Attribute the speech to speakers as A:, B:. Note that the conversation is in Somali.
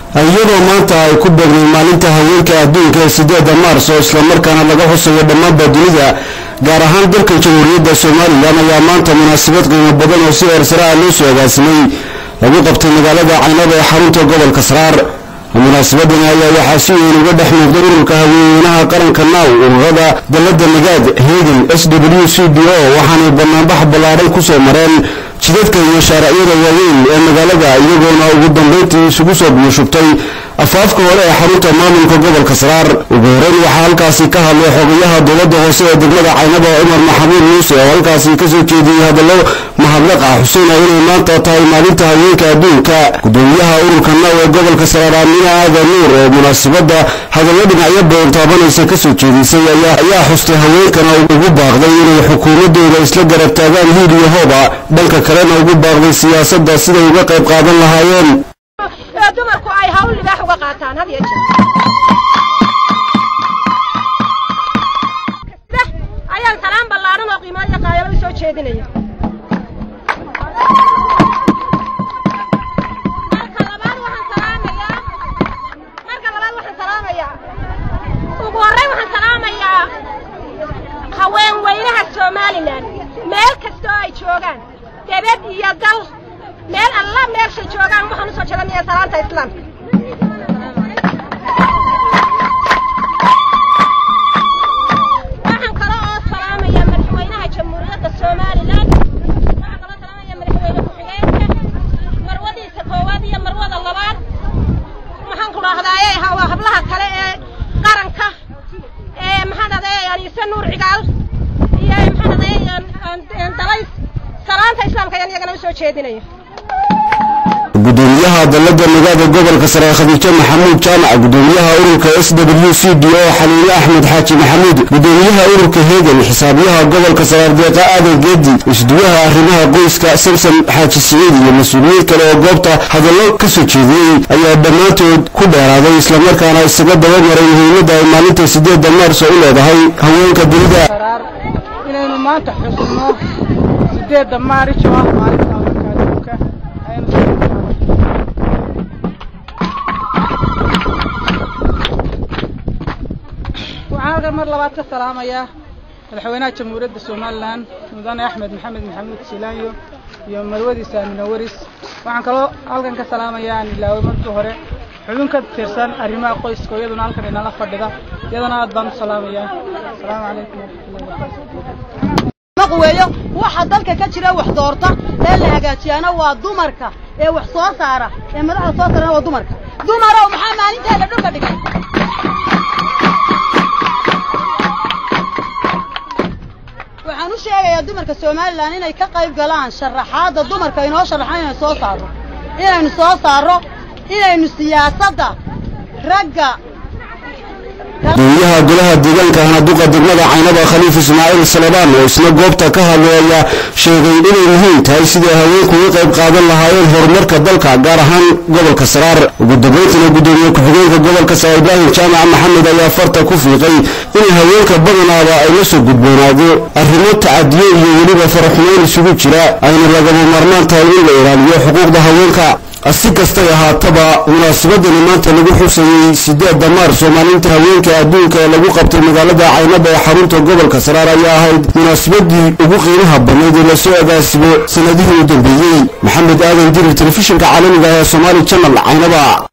A: iyadoo maanta ay ku beegnay maalinta haweenka adduunka ee sideeda maars oo islamarkaana laga xusayo dhammaanba dunida gaar ahaan dalka jamhuuriyadda somalilan ayaa maanta munaasabad qiimo badan oo si eersaraa loo soo agaasimay lagu qabtay magaalada caynaba ee xarunta gobolka saraar munaasabadani ayaa waxaa si weyn uga dhex muuqday ururka haweenweynaha qaranka naaw ururada dalada nagaad heegel s w c d o waxaanay banaanbax ballaadhan ku soo mareen jidadka iyo shaaracyada waaweyn ee magaalada iyagoona ugu dambayntii isugu soo biyushubtay afaafka hore ee xarunta maamulka gobolka saraar ugu horeyn waxaa halkaasi ka hadlay xogayaha dowladda hoose ee degmada caynaba cumar maxamuud muuse oo halkaasi kasoo jeediyey hadallo mahadnaqa xuseyna inay maanta tahay maalinta haweenka adduunka gudoomiyaha ururka naaw ee gobolka saraar aamina aadan nuur oo munaasabadda hadallo dhinacyo badan taabanaysa kasoo jeedisay ayaa xustay haweenkana ugu baaqday inay xukuumadooda isla garab taagaan hiil iyo hooba dhanka kalena ugu baaqday siyaasadda siday uga qayb qaadan lahaayeen
B: ee dumarku ay hawl libaax uga qaataan had iyo jeer ayaan salaan ballaaran oo qiimo iyo qaayalo u soo jeedinaya marka labaad waxaan salaamayaa marka labaad waxaan salaamayaa ugu horreyn waxaan salaamayaa haween weynaha somalilan meel kastoo ay joogaan debed iyo dal meel alla meeshay joogaan waxaan usoo jeedanayaa salaanta islaamka waxaan kale oo salaamayaa madaxweynaha jamhuuriyadda somalilan waxaan kaloo salaamayaa madaxweyne ku-xigeenka marwadiisa koowaad iyo marwada labaad maxaan ku dhahdaaye hablaha kale ee qaranka ee maxaan dhahdaye aniise nuur cigaal iyo maxaan dhahdaye dalays salaanta islaamka ayaan iyagana usoo jeedinaya
A: gudoomiyaha dalada nagaada gobolka sare khadiijo maxamuud jaamac gudoomiyaha ururka s w c d o xaliile axmed xaaji maxamuud gudoomiyaha ururka heegel xisaabiyaha gobolka saraar deeqa aadan geedi isduwaha arrimaha qoyska samsom xaaji siciid iyo mas-uuliyiin kale oo goobta hadallo ka soo jeediyey ayaa dhammaantood ku dheeraaday islamarkaana isaga dabamaray muhiimadda ay maalinta sideedda maars oo u leedahay haweenka dunida
C: inaynu maanta xusno sideedda maarish oo ah maalinta haweenka adduunka aynu waxaan halkan mar labaad ka salaamayaa madaxweynaha jamhuuriyadda somalilan mudane axmed maxamed maxamuud silaanyo iyo marwadiisa amina waris waxaan kaloo halkan ka salaamayaa aan ilaaway markii hore xubin ka tirsan arrimaha qoyska oo iyaduna halkan inala fadhida iyadana aad baan u salaamayaa asalaamu calaykum waraxmatullahi
D: weeyo waxa dalka ka jira wax doorta ee la hagaajiyaana waa dumarka ee wax soo saara ee madaxda soo saarana waa dumarka dumarow maxaa maalinteeda dhulka dhigay waxaan u sheegayaa dumarka somalilan inay ka qayb galaan sharaxaadda dumarka inoo sharaxan inaynu soo saarro inaynu soo saarro inaynu siyaasadda ragga
A: gudoomiyaha golaha deegaanka hanaduqa degmada caynaba khaliif ismaaciil salebaan oo isna goobta ka hadlay ayaa sheegay inay muhiim tahay sidai haweenku uga qayb qaadan lahaayeen horumarka dalka gaar ahaan gobolka saraar ugu dambayntiina gudoomiye ku-xigeenka gobolka saraar ibraahim jaamac maxamed ayaa farta ku fiiqay in haweenka badanaaba ay la soo gudboonaado arrimo tacadiyo iyo weliba faraxumeyn isugu jira ayna lagaba maarmaan tahay in la ilaaliyo xuquuqda haweenka si kastay ahaataba munaasabadani maanta lagu xusayey sideedda maars oo maalinta haweenka adduunka ee lagu qabtay magaalada caynaba ee xarunta gobolka saraar ayaa ahayd munaasabadii ugu qiimaha badnayd ee lasoo agaasimo sanadihii u dambeeyey maxamed aadan dirir telefishinka caalamiga ee somaali janal caynaba